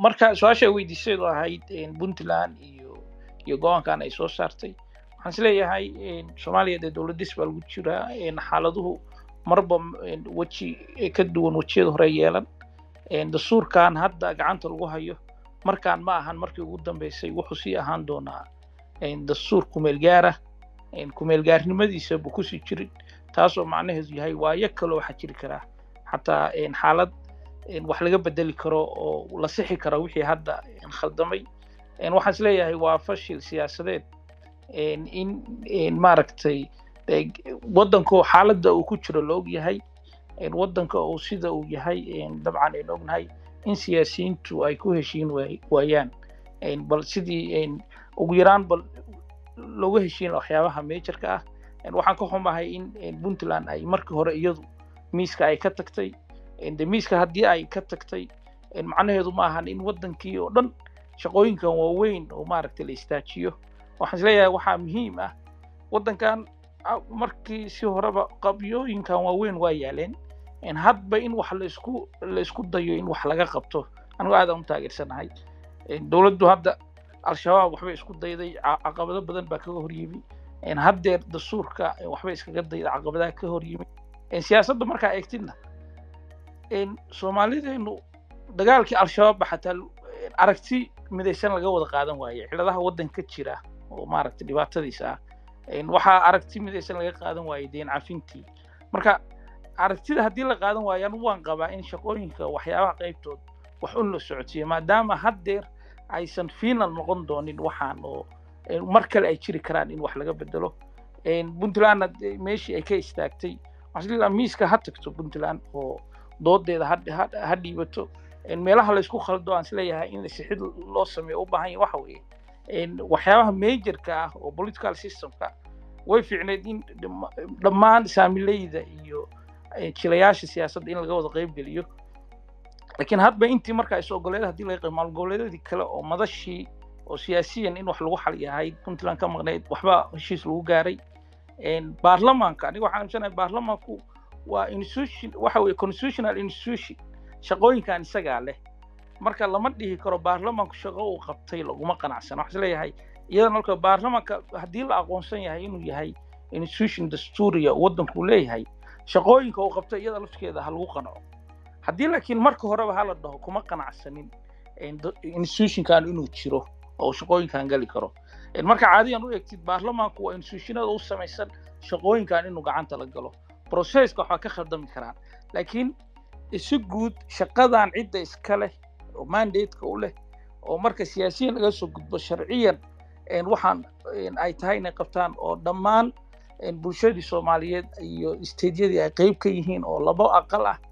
marka su-aasha weydiiseedu ahayd puntland iyo iyo go-aankan ay soo saartay waxaan isleeyahay soomaaliya dee dowladis baa lagu jiraa xaaladuhu marba weji ka duwan wejiyada hore yeelan dastuurkan hadda gacanta lagu hayo markaan ma ahan markii ugu dambeysay wuxuu sii ahaan doonaa dastuur kumeel gaara kumeel gaarnimadiisa buu kusii jirin taasoo macnaheedu yahay waayo kaloo waxaa jiri karaa xataa xaalad wax laga bedeli karo oo la sixi kara wixii hadda khaldamay waxaan isleeyahay waa fashil siyaasadeed in maaragtay waddanko xaaladda uu ku jiro la og yahay waddanka uu sida uu yahay dabcan aynu ognahay in siyaasiyiintu ay ku heshiin waayaan bal sidii ugu yaraan bal looga heshiin waxyaabaha meejarka ah waxaan ka xumahay in puntland ay markii hore iyadu miiska ay ka tagtay de miiska haddii ay ka tagtay macnaheedu ma ahan in waddankii oo dhan shaqooyinkan waaweyn oo maaragtay la istaajiyo waxaan isleeyahay waxaa muhiim ah waddankan markii si horeba qabyooyinkan waaweyn waa yaaleen hadba in wax laisku laisku dayo in wax laga qabto anigu aadaan u taageersanahay dowladdu hadda al-shabaab waxbay isku dayday caqabado badan baa kaga hor yimi haddeer dastuurka waxbay iskaga dayday caqabadaha ka hor yimi siyaasadda markaa eegtidna soomaalideenu dagaalkii al-shabaab ba xataa aragti midaysan laga wada qaadan waaye ciladaha waddanka jira oo maaragtay dhibaatadiisa ah waxaa aragti midaysan laga qaadan waaye deen cafintii marka aragtida haddii la qaadan waayo anigu waan qabaa in shaqooyinka waxyaabaha qaybtood wax un la socodsiiyo maadaama haddeer aysan final noqon doonin waxaan oo mar kale ay jiri karaan in wax laga bedelo puntlandna meeshii ay ka istaagtay waxaa miiska ha tagto puntland oo doodeeda ha dhiibato meelaha laysku khaldo aan isleeyahay in sixid loo sameeyo u baahan yahay waxa weeye waxyaabaha majorka ah oo political systemka way fiicneed in dhammaan saamileyda iyo jilayaasha siyaasadda in laga wada qayb geliyo laakiin hadba intii markaa is ogoleeda hadii laga qayb maalgoboleedyadii kale oo madashii oo siyaasiyan in wax lagu xal yahay puntland ka maqnayd waxba heshiis lagu gaaray baarlamaanka aniga waxaan aaminsanahay baarlamaanku waa institution waxa weye constitutional institution shaqooyinkan isagaa leh marka lama dhihi karo baarlamaanku shaqo uu qabtay laguma qanacsana waxaan isleeyahay iyadana marka baarlamaanka haddii la aqoonsan yahay inuu yahay institution dastuuriya waddanku leeyahay shaqooyinka uu qabtay iyada lafteeda ha lagu qanco haddii laakiin marka horeba hala dhaho kuma qanacsanin institutionkan inuu jiro oo shaqooyinkan gali karo marka caadiyan u egtid baarlamaanku waa institutionada u samaysan shaqooyinkan inuu gacanta la galo processka waxaa ka khaldami karaan laakiin isu guud shaqadan cidda iska leh oo mandateka u leh oo marka siyaasiyan laga soo gudbo sharciyan waxaan ay tahay inay qabtaan oo dhammaan bulshadii soomaaliyeed iyo stediyadii ay qayb ka yihiin oo labo aqal ah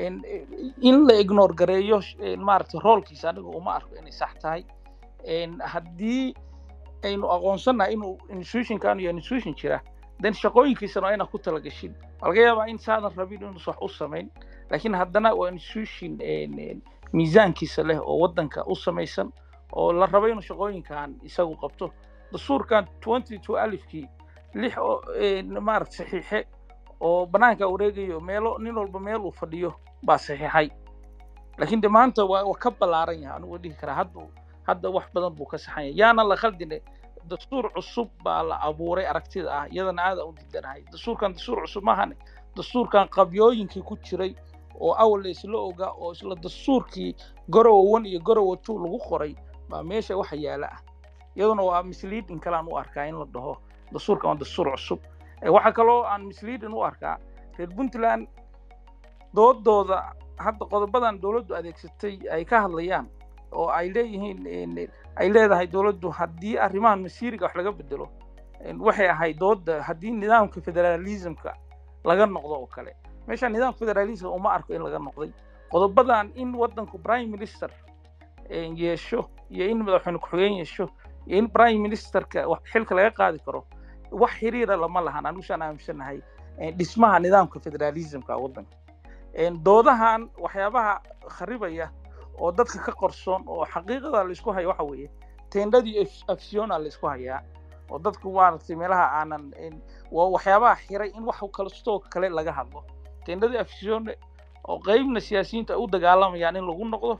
in la ignore gareeyo maaragtay roolkiisa aniga uma arko inay sax tahay haddii aynu aqoonsannahay inuu institutionkan iyo institution jira then shaqooyinkiisana waa inaa ku talagashin waa laga yaabaa in saadan rabin inuus wax u samayn laakiin haddana waa institution miisaankiisa leh oo waddanka u samaysan oo la rabo inuu shaqooyinkan isagu qabto dastuurkan twenty two alifkii lix maaragta saxiixe oo bannaanka wareegayo meelo nin walba meel uu fadhiyo baa saxiixay laakiin de maanta waa waa ka ballaaran yahay anigu dhihi karaa hadda hadda wax badan buu ka saxan yahay yaana la khaldine dastuur cusub baa la abuuray aragtida ah iyadana aada u diidanahay dastuurkan dastuur cusub maahane dastuurkan qabyooyinkii ku jiray oo awal la isla ogaa oo isla dastuurkii garowa one iyo garowa two lagu qoray baa meesha waxa yaala ah iyaduna waa misleading kalaan u arkaa in la dhaho dastuurkan waa dastuur cusub waxaa kaloo aan misleading u arkaa reer puntland doodooda hadda qodobadan dowladdu adeegsatay ay ka hadlayaan oo ay leeyihiin ay leedahay dowladdu haddii arrimahan masiiriga wax laga bedelo waxay ahayd dooda haddii nidaamka federalismka laga noqdo oo kale meesha nidaamka federalism uma arko in laga noqday qodobadan in waddanku prime minister yeesho iyo in madaxweyne ku-xigeen yeesho iyo in prime ministerka xilka laga qaadi karo wax xiriira lama lahan anigu saan aaminsanahay dhismaha nidaamka federalismka waddanka doodahan waxyaabaha kharibaya oo dadka ka qorsoon oo xaqiiqada laysku hayo waxa weeye tendadii afsiona laysku hayaa oo dadku maaragtay meelaha aanan waa waxyaabaha xiray in wax kalastoo kale laga hadlo tendadii afsione oo qeybna siyaasiyiinta ay u dagaalamayaan in lagu noqdo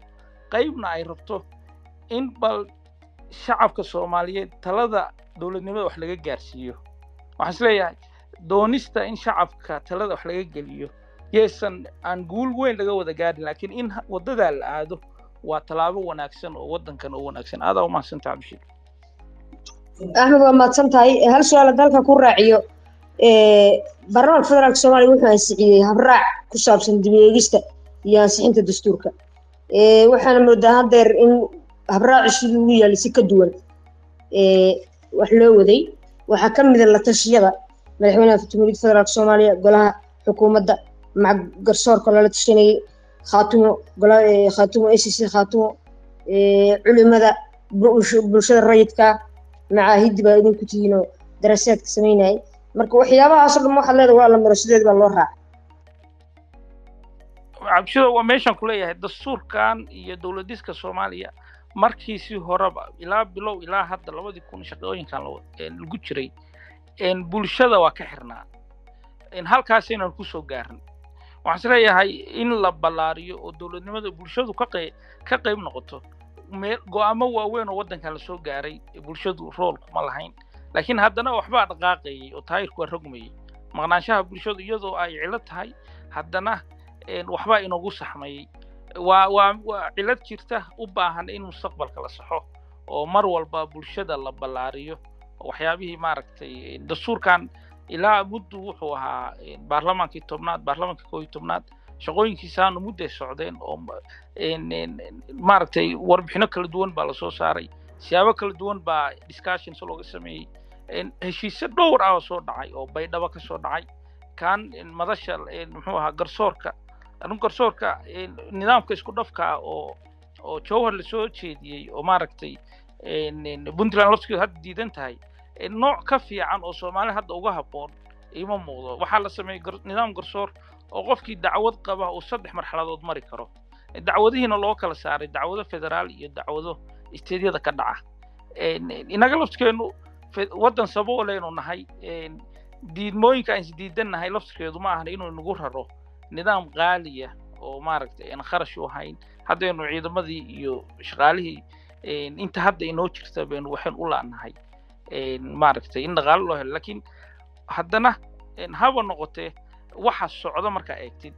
qaybna ay rabto in bal shacabka soomaaliyeed talada dowladnimada wax laga gaarsiiyo waxaan is leeyahay doonista in shacabka talada wax laga geliyo yeesan aan guul weyn laga wada gaarin laakiin in wadadaa la aado waa tallaabo wanaagsan oo waddankan oo wanaagsan aadaa umahadsantaha cabdishir axmed waa mahadsan tahay hal su-aal dalka ku raaciyo baarlamaanka federaalka soomaaliya wuxuu ansixiyey habraac ku saabsan dib eegista iyo ansixinta dastuurka waxaana moodaa haddeer in habraaci sidii ugu yaallay si ka duwan wax loo waday waxaa ka mida la tashiyada madaxweynaha jamhuuriyadda federaalka soomaaliya golaha xukuumadda maca garsoorka lala tashanayay khaatumo khaatumo a c c khaatumo culimada bulshada rayidka macaahiddi baa idinku tihiinoo daraasaadka samaynayay marka waxyaabahaasoo dhan waxaad leedahay waa la maro sideed baa loo raaca cabshido waa meeshaan ku leeyahay dastuurkan iyo dowladiska soomaaliya markiisii horeba ilaa bilow ilaa hadda labadii kun shaqooyinkan lagu jiray bulshada waa ka xirnaa halkaasaynan kusoo gaarin waxaan is leeyahay in la ballaariyo oo dowladnimada bulshadu ka qey ka qayb noqoto meel go-aamo waaweyn oo waddankan lasoo gaaray bulshadu rool kuma lahayn laakiin haddana waxbaa dhaqaaqayay oo taayirku waa rogmayay maqnaanshaha bulshadu iyadoo ay cilo tahay haddana waxbaa inoogu saxmayey waa waa waa cilad jirta u baahan in mustaqbalka la saxo oo mar walba bulshada la ballaariyo waxyaabihii maaragtay dastuurkan ilaa muddu wuxuu ahaa baarlamaankii tobnaad baarlamaankii koo iyo tobnaad shaqooyinkiisaanu mudday socdeen oo maaragtay warbixino kala duwan baa lasoo saaray siyaabo kala duwan baa discussions looga sameeyey heshiisyo dhowr ah oo soo dhacay oo baydhabo ka soo dhacay kan madasha muxuu ahaa garsoorka arrin garsoorka nidaamka isku dhafka ah oo oo jowhar lasoo jeediyey oo maaragtay puntland lafskeedu hadda diidan tahay nooc ka fiican oo soomaali hadda uga habboon ima muuqdo waxaa la sameeyey nidaam garsoor oo qofkii dacwad qaba uu saddex marxaladood mari karo dacwadihiina loo kala saaray dacwado federaal iyo dacwado isteedyada ka dhaca inaga lafskeenu waddan sabooleynu nahay diidmooyinka aan isdiidannahay lafskeedu ma ahan inuu nagu raro nidaam qaaliya oo maaragtay aan kharash u ahayn haddaynu ciidamadii iyo shaqaalihii inta hadda inoo jirta baynu waxaan u laanahay maaragtay in dhaqaalo loo helo laakiin haddana haba noqotee waxa socda markaa eegtid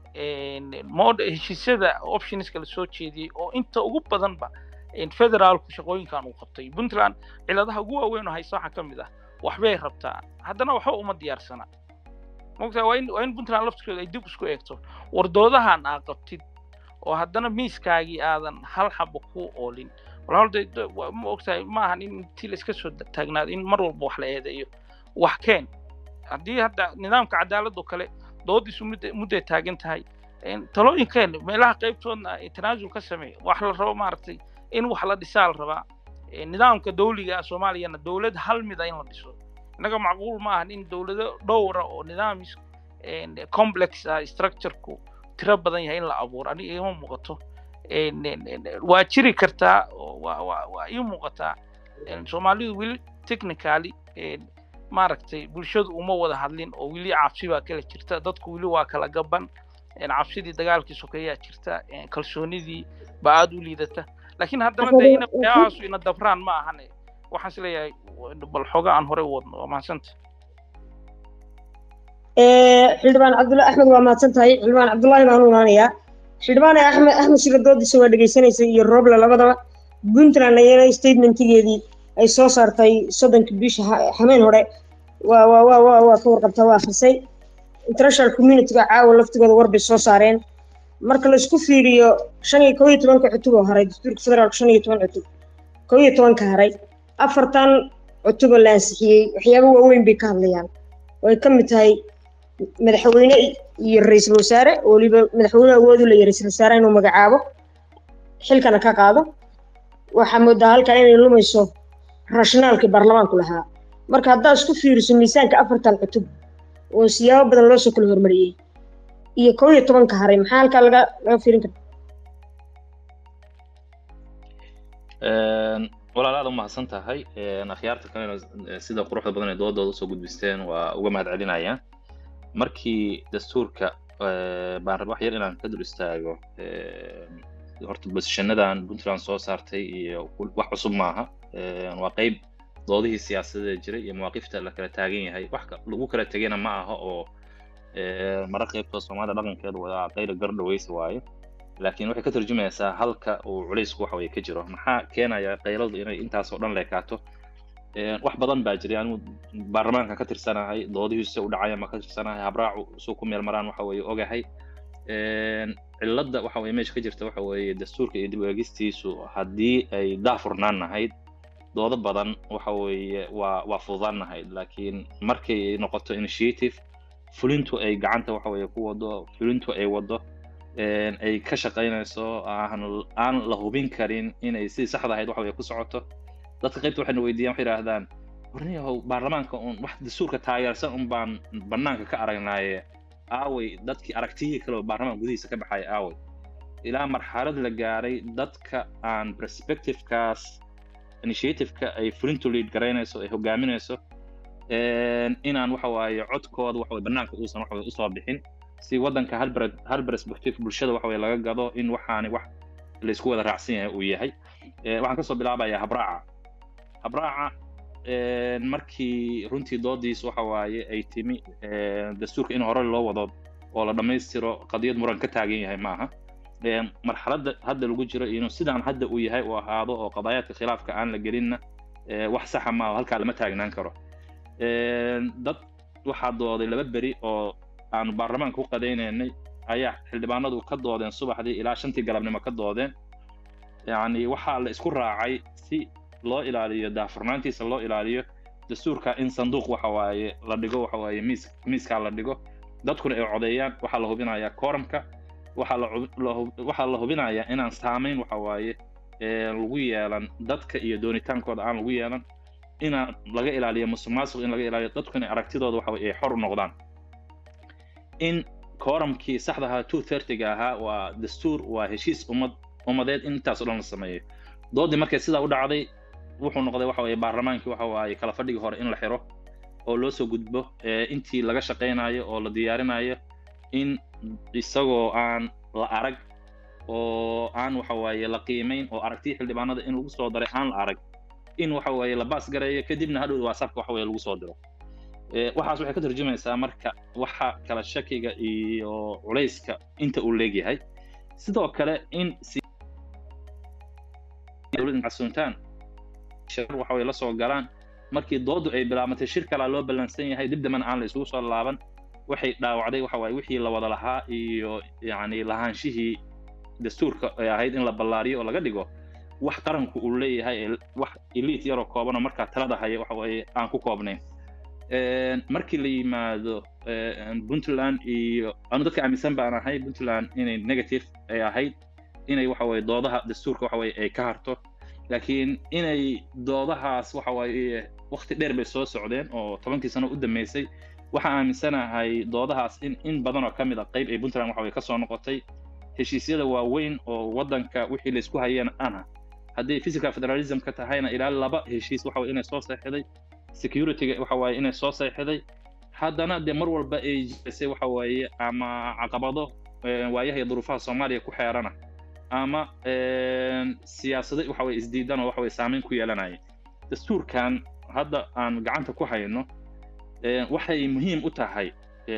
mod heshiisyada optionska lasoo jeediyey oo inta ugu badanba federaalku shaqooyinkan uu qabtay puntland ciladaha ugu waaweyn oo haysta waxaa ka mid ah waxbay rabtaa haddana waxba uma diyaarsana mogtaa waa in waa in puntland laftirkeedu ay dib isku eegto wardoodahan aa qabtid oo haddana miiskaagii aadan hal xaba ku oolin walaalde ma ogtahay ma ahan in intii la iska soo taagnaado in mar walba wax la eedeeyo wax keen haddii hadda nidaamka cadaaladoo kale doodiisu mudda mudday taagan tahay talooyinkeen meelaha qaybtoodna tanaasul ka samey wax la rabo maaragtay in wax la dhisaa la rabaa nidaamka dawliga soomaaliyana dowlad hal mida in la dhiso innaga macquul ma ahan in dowlado dhowra oo nidaamis complex ah structureku tiro badan yahay in la abuuro aniga ima muuqato waa jiri kartaa waa ii muuqataa soomaalidu weli technically maaragtay bulshadu uma wada hadlin oo weli cabsi baa kala jirta dadku weli waa kala gaban cabsidii dagaalkii sokeeyaa jirta kalsoonidii baa aada u liidata laakiin haddana dee ina waxyaabahaasu ina dabraan ma ahane waxaan is leeyahay bal xooga aan horey u wadno waa mahadsanta xildhibaan cabdullahi axmed waa mahadsan tahay xildhibaan cabdullaahi baan u imaanayaa xildhibaan axmed axmed shira doodiisa waa dhegaysanaysa iyo roble labadaba puntland ayana statementigeedii ay soo saartay soddonka bisha xameen hore waa waa waa waa waa ka warqabtaa waa akhrisay international communityga caawa laftigooda warbay soo saareen marka la isku fiiriyo shan iyo kow iyo tobanka cutub oo haray dastuurka federaalka shan iyo toban cutub kow iyo tobanka haray afartan cutub oo la ansixiyey waxyaaba waaweyn bay ka hadlayaan oo ay ka mid tahay madaxweyne iyo ra-iisul wasaare oo weliba madaxweyne awood u leeyahay ra-iisul wasaare inuu magacaabo xilkana ka qaado waxaa moodaa halkaa inay lumayso raashinaalkii baarlamaanku lahaa marka haddaad isku fiiriso miisaanka afartan cutub oo siyaabo badan loo soo kala hormariyey iyo kow iyo tobanka haray maxaa halkaa laga laga fiirin karta walaal aad umahadsan tahay akhyaarta kalena sida quruxda badan ee doodooda usoo gudbisteen waa uga mahad celinaya markii dastuurka baan raba wax yar inaan ka dul istaago horta bosishanadan puntland soo saartay iyo wax cusub maaha waa qeyb doodihii siyaasadeed jiray iyo mawaaqifta la kala taagan yahay wax lagu kala tegayna ma aha oo mara qeybtoo soomaalida dhaqankeedu waa qayla gardhaweysa waaye laakiin waxay ka tarjumaysaa halka uu culaysku waxa weye ka jiro maxaa keenaya qayladu inay intaasoo dhan leekaato wax badan baa jiray anigu baarlamaanka ka tirsanahay doodihiisa u dhacaya ma ka tirsanahay habraacu suu ku meel maraan waxa weye ogahay cilladda waxa weye meesha ka jirta waxa weeye dastuurka iyo dib u eegistiisu haddii ay daafurnaan nahayd doodo badan waxa weeye waa waa fududaan nahayd laakiin markay noqoto initiative fulintu ay gacanta waxa weye ku wado fulintu ay wado ay ka shaqaynayso aan aan la hubin karin inay sidii saxda ahayd waxa weye ku socoto dadka qaybta waxayna weydiiyaan waxay yidhaahdaan warniyahow baarlamaanka un wax dastuurka taageersan un baan bannaanka ka aragnaaye aaway dadkii aragtiyihii kale oo baarlamaanka gudihiisa ka baxaya aaway ilaa marxalad la gaaray dadka aan perspectivekaas initiativeka ay fulintu lead garaynayso ay hogaaminayso inaan waxa waaye codkooda waxa bannaanka uusan waxa usoo bixin si waddanka hal hal perspective bulshada waxa weye laga gado in waxaani wax laysku wada raacsan yahay uu yahay waxaan kasoo bilaabayaa habraaca habraaca markii runtii doodiis waxa waaye ay timi dastuurka in hore loo wado oo la dhammaystiro qadiyad muran ka taagan yahay maaha marxaladda hadda lagu jiro inuu sidaan hadda uu yahay uu ahaado oo qadaayaadka khilaafka aan la gelinna wax saxa maaha halkaa lama taagnaan karo dad waxaa dooday laba beri oo aanu baarlamaanka u qadaynaynay ayaa xildhibaanadu ka doodeen subaxdii ilaa shantii galabnimo ka doodeen yacni waxaa la isku raacay si loo ilaaliyo daafurnaantiisa loo ilaaliyo dastuurka in sanduuq waxa waaye la dhigo waxa waaye miis miiskaa la dhigo dadkuna ay codeeyaan waxaa la hubinayaa kooramka waxaa la waxaa la hubinayaa inaan saamayn waxa waaye lagu yeelan dadka iyo doonitaankooda aan lagu yeelan inaan laga ilaaliyo musuqmaasuq in laga ilaaliyo dadku inay aragtidooda waxa ay xor u noqdaan in kooramkii saxda ahaa two thirtyga ahaa waa dastuur waa heshiis ummad ummadeed in intaas o dhan la sameeyo doodii markay sidaa u dhacday wuxuu noqday waxa weye baarlamaankii waxa waaye kala fadhigii hore in la xiro oo loo soo gudbo intii laga shaqaynayo oo la diyaarinayo in isagoo aan la arag oo aan waxa waaye la qiimayn oo aragtiya xildhibaanada in lagu soo daray aan la arag in waxa waaye la baas gareeyo kadibna hadhow whatsappka waxa weye lagu soo diro waxaas waxay ka tarjumaysaa marka waxa kala shakiga iyo culayska inta uu leegyahay sidoo kale in casuuntaan shir waxa way la soo galaan markii doodu ay bilaabantay shir kalaa loo ballansan yahay dib dambana aan la isugu soo laaban waxay dhaawacday waxa waaye wixii la wada lahaa iyo yacni lahaanshihii dastuurka ay ahayd in la ballaariyo oo laga dhigo wax qaranku uu leeyahay wax eliit yaroo koobanoo markaa talada haya waxa waaye aan ku koobnayn markii la yimaado puntland iyo anu dadka aaminsan baan ahay puntland inay negative ay ahayd inay waxa weye doodaha dastuurka waxa weye ay ka harto laakiin inay doodahaas waxa waaye wakti dheer bay soo socdeen oo tobankii sano u dambeysay waxaan aaminsanahay doodahaas in in badan oo ka mid a qayb ay puntland waxa weye ka soo noqotay heshiisyada waaweyn oo waddanka wixii laysku hayeen ana haddii physical federalism ka tahayna ilaa laba heshiis waxa weye inay soo seexday securityga waxa waaye inay soo seexday haddana dee mar walba ay jirisay waxa waaye ama caqabado waayaha iyo duruufaha soomaaliya ku xeerana ama siyaasado waxa weye isdiidan oo waxa weye saameyn ku yeelanaya dastuurkan hadda aan gacanta ku hayno waxay muhiim u tahay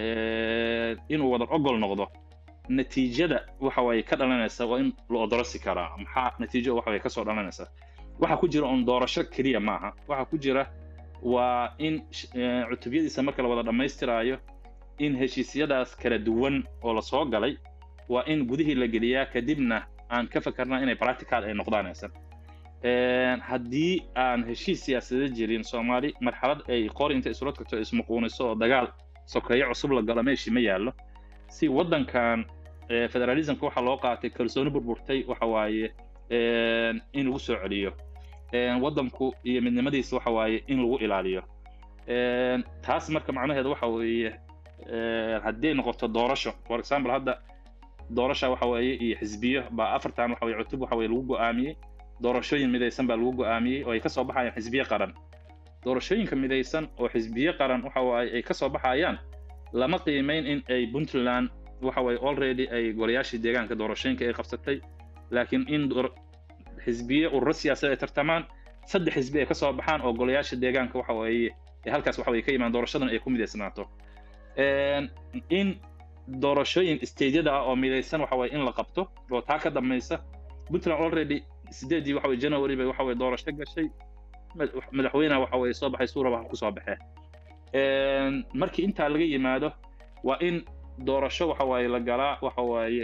inuu wada ogol noqdo natiijada waxa waaye ka dhalanaysa waa in la odorosi karaa maxaa natiijo waxa waye kasoo dhalanaysa waxa ku jira on doorasho keliya maaha waxa ku jira waa in cutubyadiisa marka la wada dhammaystiraayo in heshiisyadaas kala duwan oo la soo galay waa in gudihii la geliyaa kadibna aan ka fakarnaa inay practical ay noqdaanaysan haddii aan heshiis siyaasadeed jirin soomaali marxalad ay qor inta isula tagto ismuquuniso oo dagaal sokeeyo cusub la galo meeshii ma yaallo si waddankan federalismka waxaa loo qaatay kalsooni burburtay waxa waaye in lagu soo celiyo waddanku iyo midnimadiisa waxa waaye in lagu ilaaliyo taas marka macnaheedu waxa weeye haddii noqoto doorasho for example hadda doorasha waxa weeye iyo xisbiyo baa afartan waxa weye cutub waxa weye lagu go'aamiyey doorashooyin midaysan baa lagu go'aamiyey oo ay ka soo baxayaan xisbiye qaran doorashooyinka midaysan oo xisbiye qaran waxa waaye ay ka soo baxayaan lama qiimayn in ay puntland waxa waaye already ay golayaashii deegaanka doorashooyinka ay qabsatay laakiin in xisbiye ururo siyaasadeed ay tartamaan saddex xisbi ay ka soo baxaan oo golayaasha deegaanka waxa weeye ee halkaas waxa weye ka imaan doorashadan ay ku midaysanaato in doorashooyin stadiada ah oo midaysan waxa weye in la qabto oo taa ka dambaysa puntland already sideedii waxa weye january bay waxa weye doorasho gashay madaxweynaha waxa weye soo baxay suuraba ku soo baxee markii intaa laga yimaado waa in doorasho waxa waaye la galaa waxa waaye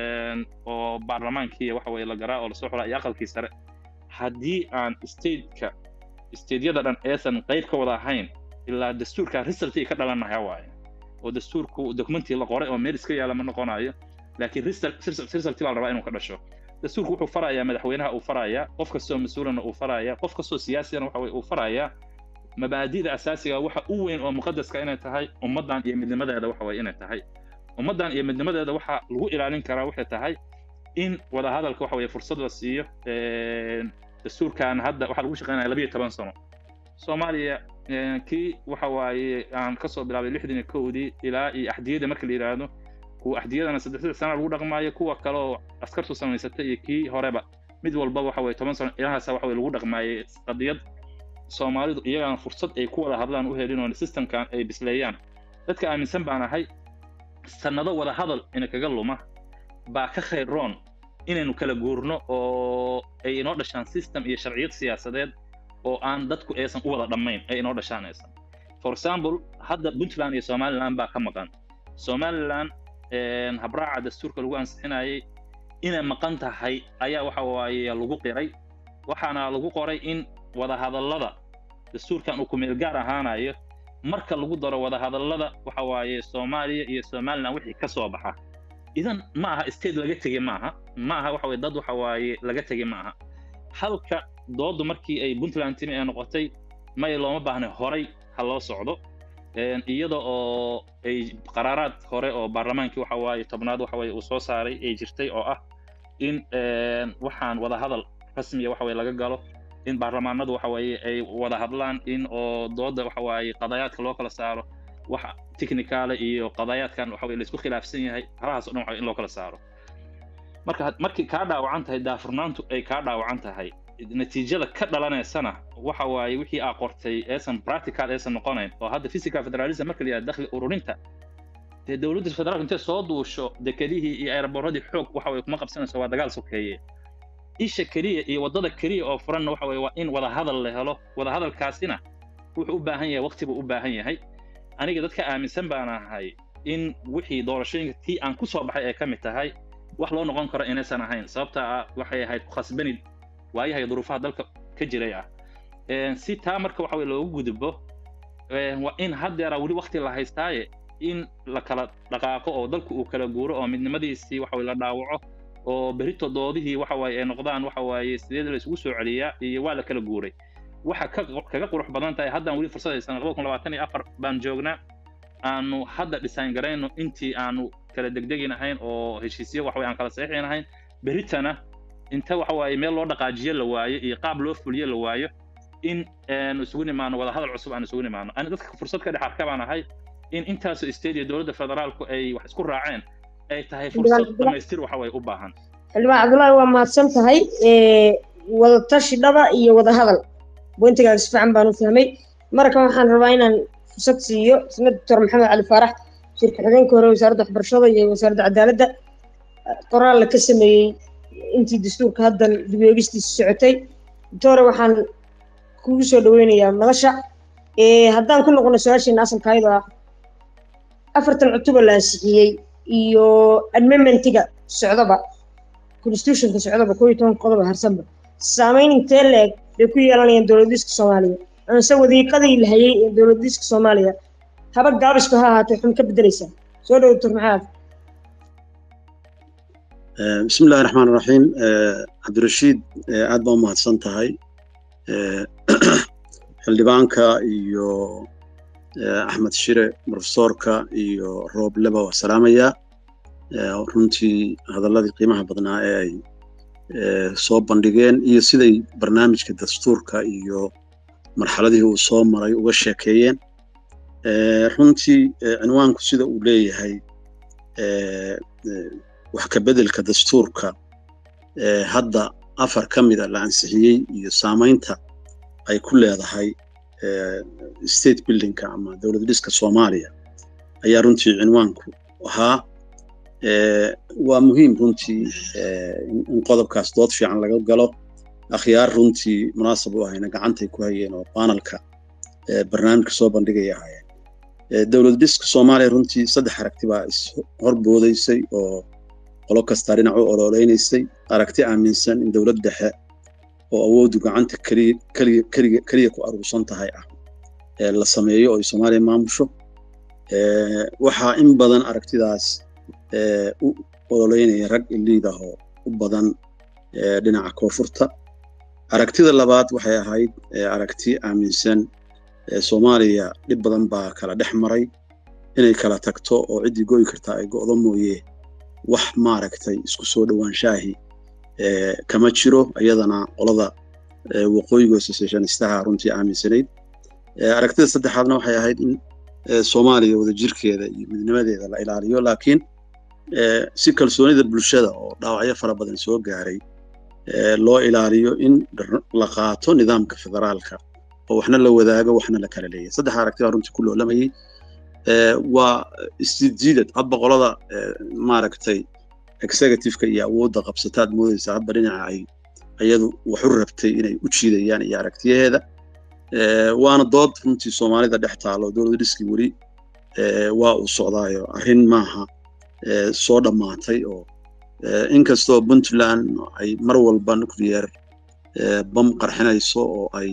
oo baarlamaankii waxa waaye la galaa oo lasoo xulaa iyo aqalkii sare haddii aan stateka stateyada dhan aysan qayb ka wada ahayn ilaa dastuurka resultii ka dhalanaya waaye oo dastuurku documentii la qoray oo meel iska yaala ma noqonayo laakiin resultii baa la rabaa inuu ka dhasho dastuurku wuxuu farayaa madaxweynaha uu farayaa qof kastoo mas-uulana uu farayaa qof kastoo siyaasigana waxa weye uu farayaa mabaadida asaasiga waxa u weyn oo muqadaska inay tahay ummaddan iyo midnimadeeda waxa weye inay tahay ummaddan iyo midnimadeeda waxa lagu ilaalin karaa waxay tahay in wadahadalka waxa weye fursad la siiyo dastuurkan hadda waxaa lagu shaqeynaya labiyo toban sano soomaaliya kii waxa waaye aan kasoo bilaabay lixdan iyo kowdii ilaa iyo axdiyada marka la yidhaahdo kuwa axdiyadana saddex saddex sana lagu dhaqmaayo kuwa kale oo askartu samaysatay iyo kii horeba mid walba waxa weye toban sano ilahaasa waxa weye lagu dhaqmaayay qadiyad soomaalidu iyagaan fursad ay ku wada hadlaan u helin oo systemkan ay bisleeyaan dadka aaminsan baan ahay sannado wada hadal ina kaga luma baa ka khayr roon inaynu kala guurno oo ay inoo dhashaan system iyo sharciyad siyaasadeed oo aan dadku aysan u wada dhammayn ay inoo dhashaan aysan for example hadda puntland iyo somaliland baa ka maqan somaliland habraaca dastuurka lagu ansixinayay inay maqan tahay ayaa waxa waaye lagu qiray waxaana lagu qoray in wadahadallada dastuurkan uu kumeel gaar ahaanayo marka lagu daro wadahadallada waxa waaye soomaaliya iyo somaliland wixii ka soo baxa idan ma aha state laga tegey maaha ma aha waxa weye dad waxa waaye laga tegey ma aha halka doodu markii ay puntland timi ee noqotay may looma baahna horay ha loo socdo iyada oo ay qaraaraad hore oo baarlamaankii waxa waaye tobnaad waxa waaye uu soo saaray ay jirtay oo ah in waxaan wadahadal rasmiya waxa weye laga galo in baarlamaanadu waxa waaye ay wada hadlaan in oo dooda waxa waaye qadayaadka loo kala saaro wax technicale iyo qadayaadkan waxa weye laisku khilaafsan yahay halahaas o dhan waxa in loo kala saaro marka markii kaa dhaawacan tahay daafurnaantu ay kaa dhaawacan tahay natiijada ka dhalanaysana waxa waaye wixii aa qortay aysan practical aysan noqonayn oo hadda physical federalism marka la yihahdo dakhli ururinta dee dowladda federaalka intay soo duusho dekedihii iyo aeroboorradii xoog waxa weye kuma qabsanayso waa dagaal sokeeye isha keliya iyo waddada keliya oo furanna waxa weye waa in wada hadal la helo wada hadalkaasina wuxuu u baahan yahay waqti buu u baahan yahay aniga dadka aaminsan baan ahay in wixii doorashooyinka tii aan ku soo baxay ay ka mid tahay wax loo noqon karo inaysan ahayn sababta ah waxay ahayd ku khasbanid waayahay duruufaha dalka ka jiray ah si taa marka waxa weye loogu gudbo waa in haddeera weli waqti la haystaaye in la kala dhaqaaqo oo dalku uu kala guuro oo midnimadiisii waxa weye la dhaawaco oo berito doodihii waxa waaye ay noqdaan waxa waaye sideed la isugu soo celiyaa iyo waa la kala guuray waxa ka kaga qurux badan tahay haddaan weli fursad haysan laba kun labaatan iyo afar baan joognaa aanu hadda design garayno intii aanu kala degdegin ahayn oo heshiisyo waxa aan kala saxiixin ahayn beritana inta waxa waaye meel loo dhaqaajiyo la waayo iyo qaab loo fuliyo la waayo in aanu isugu nimaano wada hadal cusub aan isugu nimaano ani dadka fursad ka dhex arka baan ahay in intaasoo state iyo dowladda federaalku ay wax isku raaceen ay tahay fursad dhamaystir waxa way u baahan xildhibaan cabdullaahi waa mahadsan tahay wada tashi dhaba iyo wada hadal bointigaaga si fiican baan u fahmay markan waxaan rabaa inaan fursad siiyo isna doctor maxamed cali faarax shirka xigeenka hore wasaaradda waxbarashada iyo wasaaradda cadaaladda qoraal la ka sameeyey intii dastuurka haddan dib eegistiisa socotay doctore waxaan kugu soo dhaweynayaa madasha haddaan ku noqono su-aasheena asalka ayadoo ah afartan cutuba la ansixiyey iyo amendmentiga socdaba constitutionka socdaba koo iyo toban qodoba harsanba saameyn intee leeg bay ku yeelanayaan dowladiska soomaaliya amase wadiiqadii la hayay ee dowladiska soomaaliya haba gaabisku ha ahaatee waxun ka bedelaysaa soo dhow doctor maxaad بسم الله الرحمن الرحيم عبد الرشيد aad baa umahadsan tahay xildhibaanka iyo axmed shire profesorka iyo roob leba waa salaamaya runtii hadalladii qiimaha badnaa ee ay soo bandhigeen iyo siday barnaamijka dastuurka iyo marxaladihii uu soo maray uga sheekeeyeen runtii cinwaanku sida uu leeyahay wax ka bedelka dastuurka hadda afar ka mida la ansixiyey iyo saamaynta ay ku leedahay state buildingka ama dowlad dhiska soomaaliya ayaa runtii cinwaanku ahaa waa muhiim runtii in qodobkaas dood fiican laga galo akhyaar runtii munaasab u ahayna gacantay ku hayeen oo baanalka barnaamijka soo bandhigaya ahaayeen dowlad dhiska soomaaliya runtii saddex aragti baa is horboodaysay oo qolo kastaa dhinac u ololeynaysay aragti aaminsan in dowlad dhexe oo awooddu gacanta keliya ku aruursan tahay ah la sameeyo oo ay soomaaliya maamusho waxaa in badan aragtidaas u ololeynaya rag iliid ah oo u badan dhinaca koonfurta aragtida labaad waxay ahayd aragti aaminsan soomaaliya dhib badan baa kala dhex maray inay kala tagto oo ciddii goyi kartaa ay go'do mooye wax maaragtay isku soo dhowaanshaahii kama jiro iyadana qolada waqooyiga associationistaha runtii aaminsanayd aragtida saddexaadna waxay ahayd in soomaaliya wadajirkeeda iyo midnimadeeda la ilaaliyo laakiin si kalsoonida bulshada oo dhaawacyo fara badan soo gaaray loo ilaaliyo in la qaato nidaamka federaalka oo waxna la wadaago waxna la kala leeyahay saddex aragti baa runtii ku loolamayay waa isjiidjiidad hadba qolada maaragtay executiveka iyo awoodda qabsataad moodaysa hadba dhinaca ay iyadu waxu rabtay inay u jiidayaan iyo aragtiyaheeda waana dood runtii soomaalida dhex taalo dowlad dhiskii weli waa uu socdaayo arrin maaha soo dhammaatay oo inkastoo puntland ay mar walba nuclear bam qarxinayso oo ay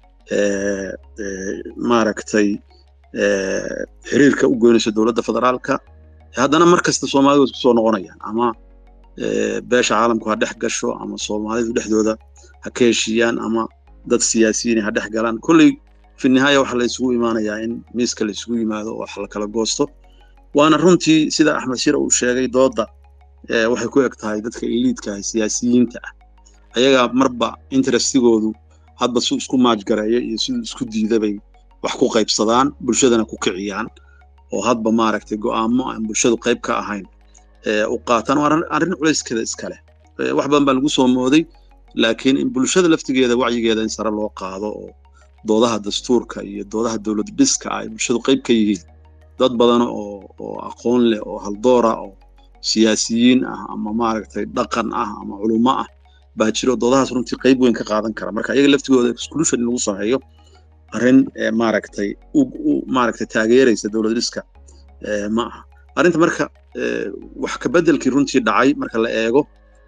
maaragtay xiriirka u goynayso dowladda federaalka haddana mar kasta soomaalidu isku soo noqonayaan ama beesha caalamku ha dhex gasho ama soomaalidu dhexdooda ha ka heshiiyaan ama dad siyaasiyiin ha dhex galaan kolley fi nihaaya waxa la isugu imaanayaa in miiska la isugu yimaado oo wax la kala goosto waana runtii sida axmed shira uu sheegay doodda waxay ku eg tahay dadka iliidka ah siyaasiyiinta ah ayagaa marba interestigoodu hadba su isku maajgareeyo iyo siduu isku diidabay wax ku qaybsadaan bulshadana ku kiciyaan oo hadba maaragtay go'aamo aan bulshadu qayb ka ahayn u qaataan waa arrin culayskeeda iskale wax badan baa lagu soo mooday laakiin in bulshada laftigeeda wacyigeeda in sare loo qaado oo doodaha dastuurka iyo doodaha dowlad dhiska ay bulshadu qayb ka yihiin dad badan oo oo aqoon leh oo haldoora oo siyaasiyiin ah ama maaragtay dhaqan ah ama culummo ah baa jiro doodahaas runtii qayb weyn ka qaadan kara marka iyaga laftigooda exclusion in lagu sameeyo arrin maaragtay u maaragtay taageeraysa dowlad dhiska ma aha arrinta marka wax ka beddelkii runtii dhacay marka la eego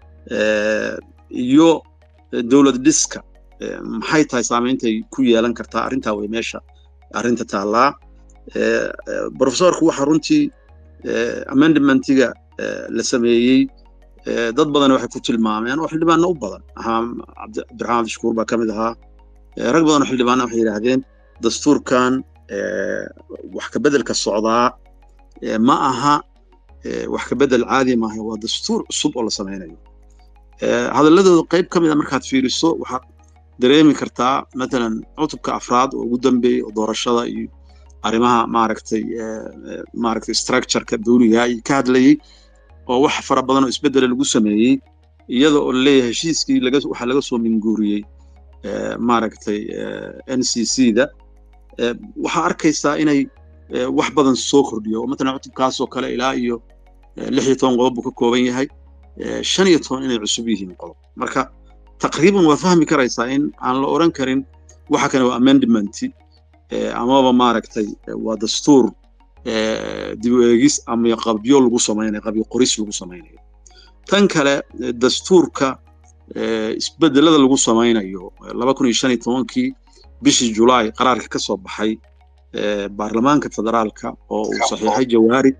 iyo dowlad dhiska maxay tahay saameyntay ku yeelan kartaa arrintaa way meesha arrinta taallaa profesorku waxa runtii amendmentiga la sameeyey dad badan waxay ku tilmaameen oo xildhibaanna u badan ahaa cabdiraxmaan abdishakuur baa ka mid ahaa rag badan oo xildhibaana waxay yidhaahdeen dastuurkan wax ka beddelka socdaa ma aha wax ka beddel caadi maaha waa dastuur cusub oo la samaynayo hadalladooda qayb ka mid a markaad fiiriso waxaad dareemi kartaa matalan cutubka afraad oo ugu dambeeyey oo doorashada iyo arrimaha maaragtay maaragtay structureka dawliga iyo ka hadlayey oo wax fara badan oo isbeddela lagu sameeyey iyada oo laleeyahay heshiiskii laga waxaa laga soo minguuriyey maaragtay n c c da waxaa arkaysaa inay wax badan soo kordhiyo oo matalan cutubkaasoo kale ilaa iyo lix iyo toban qodob buu ka kooban yahay shan iyo toban inay cusub yihiin qodob marka taqriiban waa fahmi karaysaa in aan la oran karin waxa kane waa amendmenti amaba maaragtay waa dastuur dib u eegis ama qabyo lagu samaynayo qabyo qoris lagu samaynayo tan kale dastuurka isbedelada lagu samaynayo laba kun iyo shan iyo tobankii bishii julaay qaraarka ka soo baxay baarlamaanka federaalka oo uu saxiixay jawaari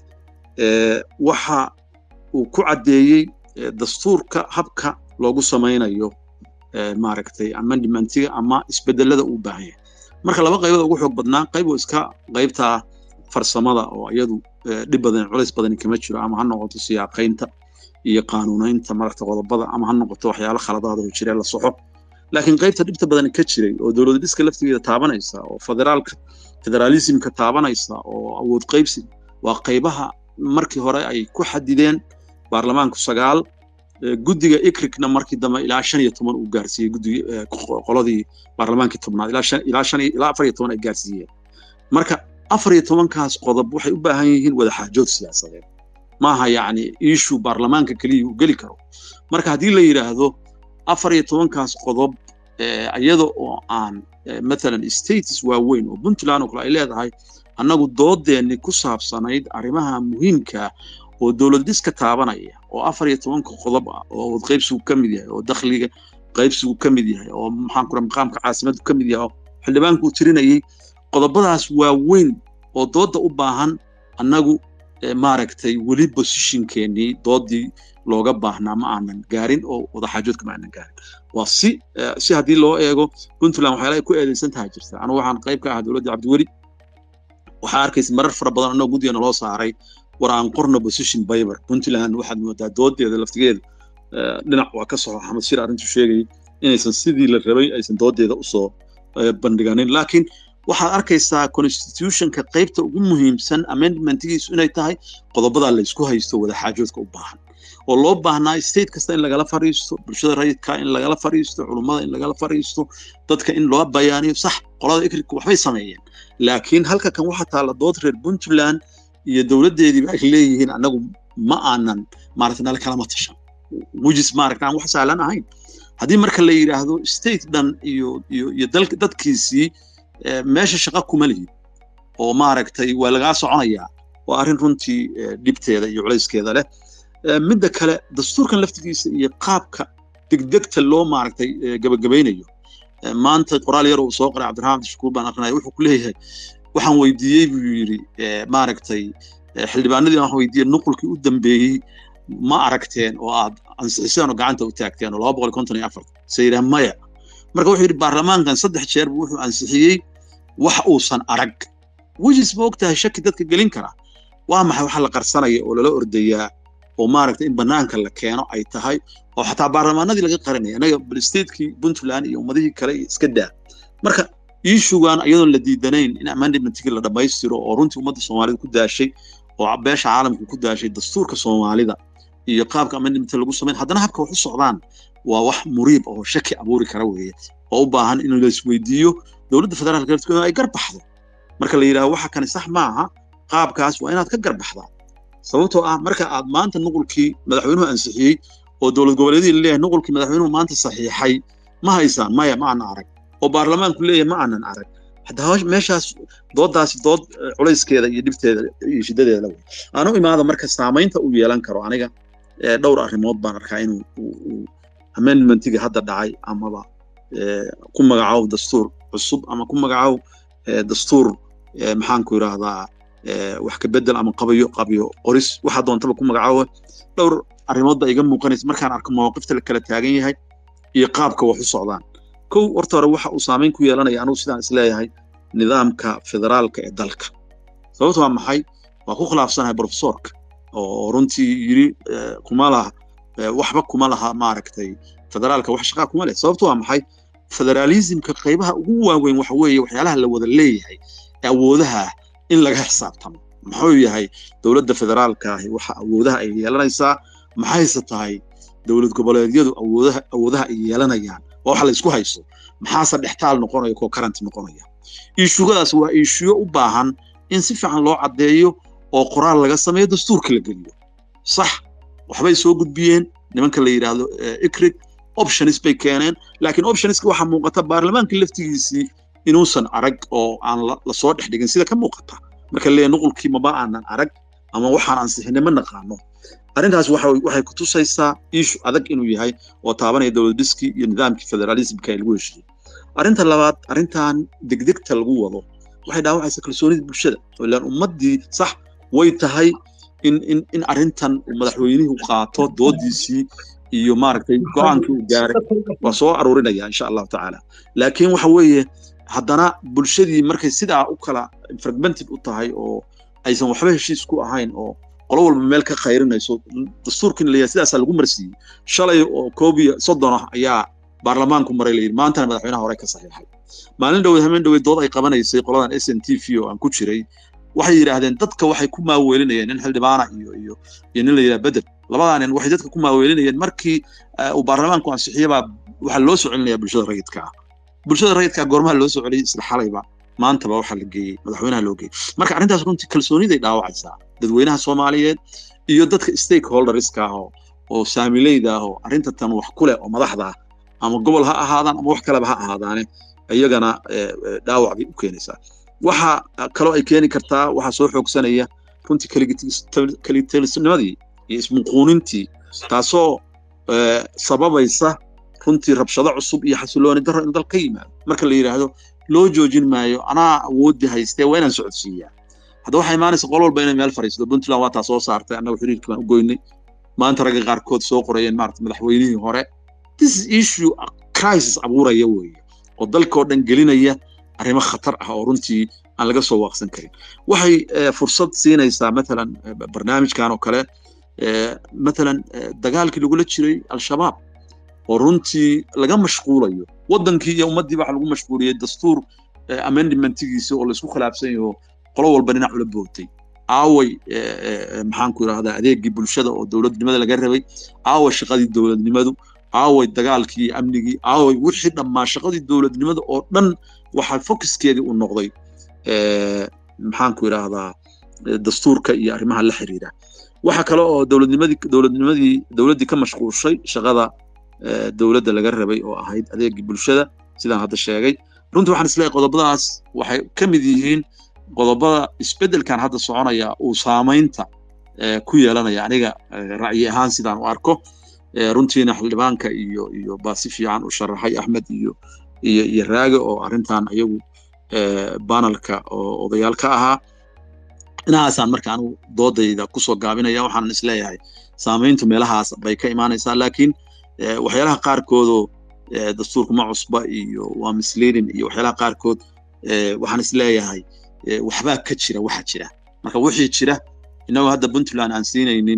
waxa uu ku caddeeyey dastuurka habka loogu samaynayo maaragtay amendmentiga ama isbedelada uu baahan yahay marka laba qaybood ugu xoog badnaa qayb oo iska qaybtaa farsamada oo iyadu dhib badan culays badani kama jiro ama ha noqoto siyaaqaynta iyo qaanuunaynta maragta qodobada ama ha noqoto waxyaalo khaladaada oo jiree la soxo laakiin qaybta dhibta badani ka jiray oo dowlad dhiska laftigeeda taabanaysa oo federaalka federaalismka taabanaysa oo awood qaybsi waa qaybaha markii hore ay ku xadideen baarlamaanku sagaal guddiga ikrikna markii dambe ilaa shan iyo toban uu gaarsiiyey guddigii qoladii baarlamaankii tobnaad ilaa shan ilaa shan ilaa afar iyo toban ay gaarsiiyeen marka afar iyo tobankaas qodob waxay u baahan yihiin wadaxaajood siyaasadeed maaha yacni iishu baarlamaanka keliya uu geli karo marka haddii la yidhaahdo afar iyo tobankaas qodob iyada oo aan matalan states waaweyn oo puntland oo kale ay leedahay annagu doodeenni ku saabsanayd arrimaha muhiimka oo dowlad dhiska taabanaya oo afar iyo tobanka qodob ah oo wadqaybsigu ka mid yahay oo dakhliga qaybsigu ka mid yahay oo maxaan kura maqaamka caasimaddu ka mid yahay oo xildhibaanku uu tirinayay qodobadaas waaweyn oo doodda u baahan annagu maaragtay weli positionkeennii doodii looga baahnaa ma aanan gaarin oo wadaxaajoodka ma aanan gaarin waa si si haddii loo eego puntland waxyaala ay ku eedeysan tahay jirta anigu waxaan qayb ka ahaa dowladda cabdiweli waxaa arkaysa marar fara badan annagoo guddigeena loo saaray war aan qorno position biber puntland waxaad moodaa doodeeda laftigeeda dhinac waa ka soxo axmed shir arrintu sheegayay inaysan sidii la rabay aysan doodeeda usoo bandhiganin laakiin waxaad arkaysaa constitutionka qaybta ugu muhiimsan amendmentigiisu inay tahay qodobadaa laysku haysto wadaxaajoodka u baahan oo loo baahnaa state kasta in lagala fariisto bulshada rayidka in lagala fariisto culummada in lagala fariisto dadka in loo bayaaniyo sax qolada ikrika waxbay sameeyeen laakiin halka kan waxaa taalla dood reer puntland iyo dowladdeediiba ay leeyihiin annagu ma aanan maaragta nala kalama tashan wujis maaragta aan wax sahlan ahayn haddii marka la yidhaahdo state dhan iyo iyo iyo dalka dadkiisii meesha shaqa kuma lihid oo maaragtay waa lagaa soconayaa waa arrin runtii dhibteeda iyo culayskeeda leh midda kale dastuurkan laftigiisa iyo qaabka degdegta loo maaragtay gabagabaynayo maanta qoraal yar uu soo qoray cabdiraxmaan abdishakuur baan aqrinaya wuxuu ku leeyahay waxaan weydiiyey buu yidhi maaragtay xildhibaanadii aan weydiiyey nuqulkii u dambeeyey ma aragteen oo aad ansixiseen oo gacanta u taagteen oo laba boqol konton iyo afar se yidhaha maya marka wuxuu yidhi baarlamaankan saddex jeer buu wuxuu ansixiyey wax uusan arag wejis ma og tahay shaki dadka gelin kara waa maxay waxa la qarsanaya oo lala ordayaa oo maaragtay in bannaanka la keeno ay tahay oo xataa baarlamaanadii laga qarinaya anaga balstatekii puntland iyo ummadihii kale iska daa marka iishugan iyadoon la diidanayn in amendmentkii la dhammaystiro oo runtii ummadda soomaalida ku daashay oo beesha caalamka ku daashay dastuurka soomaalida iyo qaabka amendmentka lagu samayn haddana habka wax u socdaan waa wax muriib oo shaki abuuri kara weeye oo u baahan in la isweydiiyo dowladda federaalka laftigeeda ay garbaxdo marka la yidhaahdo waxa kani sax maaha qaabkaas waa inaad ka garbaxdaa sababtoo ah marka aad maanta nuqulkii madaxweynuhu ansixiyey oo dowlad goboleedyadii leeyahay nuqulkii madaxweynuhu maanta saxiixay ma haysaan maya ma aanan arag oo baarlamaanku leeyahay ma aanan arag haddaba meeshaas doodaasi dood culayskeeda iyo dhibteeda iyo shiddadeeda la wey aanu imaada marka saamaynta uu yeelan karo aniga dhowr arrimood baan arkaa inuu amendmentiga hadda dhacay amaba ku magacaabo dastuur cusub ama ku magacaabo dastuur maxaanku yidhaahdaa wax ka bedel ama qabayo qabiyo qoris waxa doontaba ku magacaabo dhowr arrimood baa iga muuqanaysa markaan arko mawaqifta la kala taagan yahay iyo qaabka wax u socdaan kow horta hore waxa uu saamayn ku yeelanaya anugu sidaan isleeyahay nidaamka federaalka ee dalka sababta waa maxay waa ku khilaafsanahay profesorka oo runtii yiri kuma laha waxba kuma laha maaragtay federaalka wax shaqaa kuma leh sababta waa maxay federaalismka qaybaha ugu waaweyn waxa weeye waxyaalaha la wada leeyahay awoodaha in laga xisaabtamo muxuu yahay dowladda federaalka ahi waxa awoodaha ay yeelanaysaa maxayse tahay dowlad goboleedyadu awoodaha awoodaha ay yeelanayaan waa wax la isku hayso maxaase dhextaal noqonaya koo karanti noqonaya iishugadaas waa iishuyo u baahan in si fiican loo caddeeyo oo qoraal laga sameeyo dastuurka la geliyo sax waxbay soo gudbiyeen nimanka la yidhaahdo ikrig options bay keeneen laakiin optionska waxaa muuqata baarlamaanka laftigiisii inuusan arag oo aan lasoo dhex dhigin sida ka muuqata marka leeyahay nuqulkii maba aanan arag ama waxaan ansixinay ma naqaano arrintaas waxay ku tusaysaa iishu adag inuu yahay oo taabanaya dowlad dhiskii iyo nidaamkii federalismka ee lagu heshiiyey arrinta labaad arrintan degdegta lagu wado waxay dhaawacaysaa kalsoonida bulshada oo ilaan ummaddii sax way tahay in in in arrintan madaxweynuhu qaato doodiisii iyo maaragtay go-aankii uu gaaray waa soo aruurinaya insha allahu tacaala laakiin waxa weeye haddana bulshadii markay sidaa u kala fragmented u tahay oo aysan waxba heshiis ku ahayn oo qolo walba meel ka khayrinayso dastuurkiina leeyahay sidaasaa lagu marsiiyey shalay oo koob iyo soddon ah ayaa baarlamaanku maray layidhi maantana madaxweynaha hore ka saxiixay maalin dhoweed hameen dhoweed dood ay qabanaysay qoladan s n t v oo aan ku jiray waxay yidhaahdeen dadka waxay ku maaweelinayeen nin xildhibaana iyo iyo iyo nin la yidhaha bedel labadaa nin waxay dadka ku maaweelinayeen markii uu baarlamaanku ansixiyabaa waxaa loo soo celinaya bulshada rayidka ah bulshada rayidka goormaha loo soo celiyey isla xalayba maantaba waxaa la geeyey madaxweynaha loo geeyey marka arrintaas runtii kalsooniday dhaawacaysaa dadweynaha soomaaliyeed iyo dadka stakeholderska ah oo oo saamileyda ah oo arrinta tan wax ku leh oo madaxda ah ama gobol ha ahaadaan ama wax kaleba ha ahaadaane iyagana dhaawac bay u keenaysaa waxa kaloo ay keeni kartaa waxaa soo xoogsanaya runtii kelitalisnimadii iyo ismuquunintii taasoo sababaysa runtii rabshado cusub iyo xasilooni darro in dal ka yimaado marka la yidhaahdo loo joojin maayo anaa awooddi haystee waa inaan socodsiiyaa hadda waxaa imaanaysa qol walba inay meel fadhiisato puntland waa taa soo saartay annaga xiriirkii baan u goynay maanta ragga qaarkood soo qorayeen maarata madaxweynihii hore this issue crisis abuuraya weeye oo dalkoo dhan gelinaya arrimo khatar ah oo runtii aan laga soo waaqsan karin waxay fursad siinaysaa matalan barnaamijkan oo kale matalan dagaalkii lagula jiray al-shabaab oo runtii laga mashquulayo waddankii iyo ummaddii waxa lagu mashquuliyey dastuur amendmentigiisa oo laisku khilaafsan yaho qolo walba dhinac ula bootay aaway maxaanku idhahdaa adeegii bulshada oo dowladnimada laga rabay aaway shaqadii dowladnimadu aaway dagaalkii amnigii aaway wixii dhammaa shaqadii dowladnimada oo dhan waxaa focuskeedii u noqday maxaanku idhaahdaa dastuurka iyo arrimaha la xiriira waxa kale oo dowladnimadii dowladnimadii dowladdii ka mashquulshay shaqada dowladda laga rabay oo ahayd adeegii bulshada sidaan hadda sheegay runtii waxaan isleeyahay qodobadaas waxay ka mid yihiin qodobada isbeddelkan hadda soconaya uu saamaynta ku yeelanaya aniga ra'yi ahaan sidaan u arko runtiina xildhibaanka iyo iyo baa si fiican u sharaxay axmed iyo iyo iyo raage oo arrintan iyagu banalka oo odayaal ka ahaa dhinacaasaan marka anigu doodayda kusoo gaabinaya waxaan isleeyahay saamayntu meelahaas bay ka imaanaysaa laakiin waxyaalaha qaarkoodoo dastuurka ma cusba iyo waa misleading iyo waxyaalaha qaarkood waxaan isleeyahay waxbaa ka jira waxa jira marka wixii jira inagoo hadda puntland aan siinaynin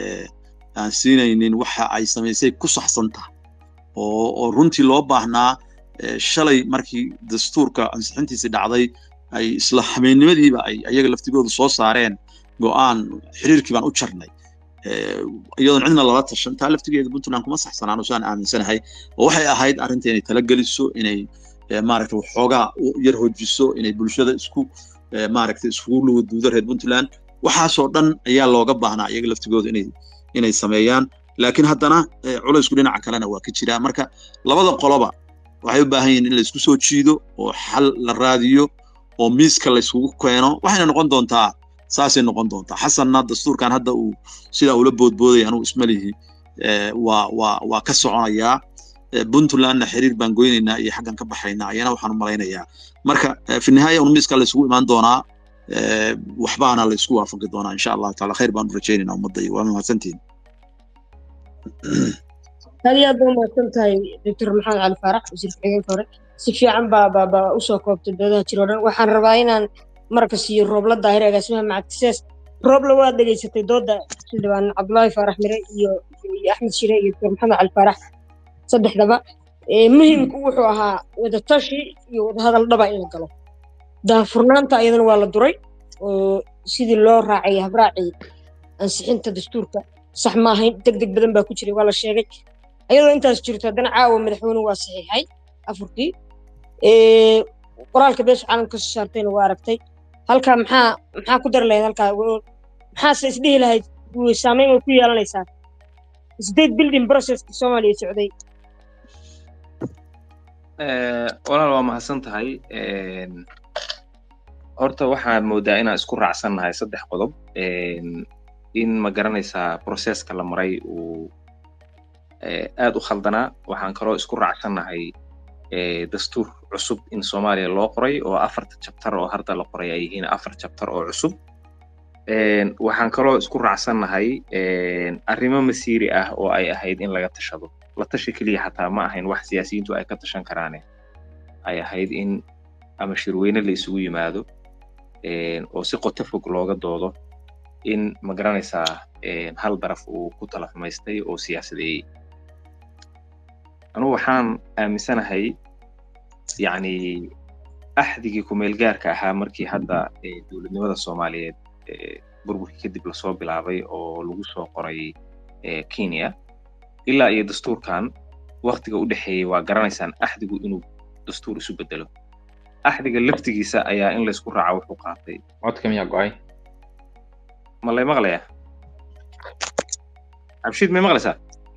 aan siinaynin waxa ay samaysay ku saxsan tahay oo oo runtii loo baahnaa shalay markii dastuurka ansixintiisii dhacday ay isla habeennimadiiba ay ayaga laftigoodu soo saareen go'aan xiriirkii baan u jarnay iyadoon cidna lala tashan taa laftigeeda puntland kuma saxsanaan saan aaminsanahay oo waxay ahayd arrinta inay talageliso inay maaragta waxoogaa yar hojiso inay bulshada isku maaragta iskugu luguduudo reer puntland waxaasoo dhan ayaa looga baahnaa iyaga laftigooda inay inay sameeyaan laakiin haddana culaysku dhinaca kalena waa ka jiraa marka labada qoloba waxay u baahan yihiin in la isku soo jiido oo xal la raadiyo oo miiska la isugu keeno waxayna noqon doontaa saasay noqon doontaa xasanna dastuurkan hadda uu sidaa ula boodboodaya anugu ismalihi waa waa waa ka soconayaa puntlandna xiriir baan goynaynaa iyo xaggan ka baxaynaa ayana waxaan u malaynayaa marka fi nihaaya un miiska la isugu imaan doonaa waxbaana la isku waafaqi doonaa insha allahu taala khayr baan u rajaynaynaa ummadda iyo waa mahadsantihin aad iyo aad baa umahadsan tahay doctor maxamed cali faarax wasiir ku-xigeenka hore si fiican baa baa baa usoo koobtay doodaha jiro dhan waxaan rabaa inaan marka siiyo roobla daahir agaasimaha macadkisees roobla waad dhegaysatay dooda xildhibaan cabdulaahi faarax mire iyo iyo axmed shire iyo doctor maxamed cali faarax saddexdaba muhimku wuxuu ahaa wadatashi iyo wadahadal dhaba in la galo daahfurnaanta ayadana waa la duray oo sidii loo raacay habraacii ansixinta dastuurka sax ma ahayn deg deg badan baa ku jiray waa la sheegay ayadoo intaas jirto haddana caawa madaxweynuhu waa saxiixay afurkii qoraalka beesha caalamka soo saartayna waa aragtay halkaa maxaa maxaa ku dari lahayd halkaa maxaase isdhihi lahayd saameyn way ku yeelanaysaa state building processka soomaaliya socday walaal waa mahadsan tahay horta waxaan moodaa inaan isku raacsannahay saddex qodob in ma garanaysaa processka la maray uu aad u khaldanaa waxaan kaloo isku raacsannahay dastuur cusub in soomaaliya loo qoray oo afarta jabtar oo hadda la qoray ay yihiin afar jabtar oo cusub waxaan kaloo isku raacsannahay arrimo masiiri ah oo ay ahayd in laga tashado la tashi keliya xataa ma ahayn wax siyaasiyiintu ay ka tashan karaane ay ahayd in ama shirweyne la isugu yimaado oo si qoto fog looga doodo in ma garanaysaa hal daraf uu ku tala xumaystay oo siyaasadeeyey anugu waxaan aaminsanahay yacni axdigii kumeelgaarka ahaa markii hadda dowladnimada soomaaliyeed burburkii kadib lasoo bilaabay oo lagu soo qoray kenya ilaa iyo dastuurkan waktiga u dhexeeyey waa garanaysaan axdigu inuu dastuur isu bedelo axdiga laftigiisa ayaa in laysku raaca wuxuu qaatay codka miyaa go-ay ma lay maqlayaa cabshiid may maqlaysaa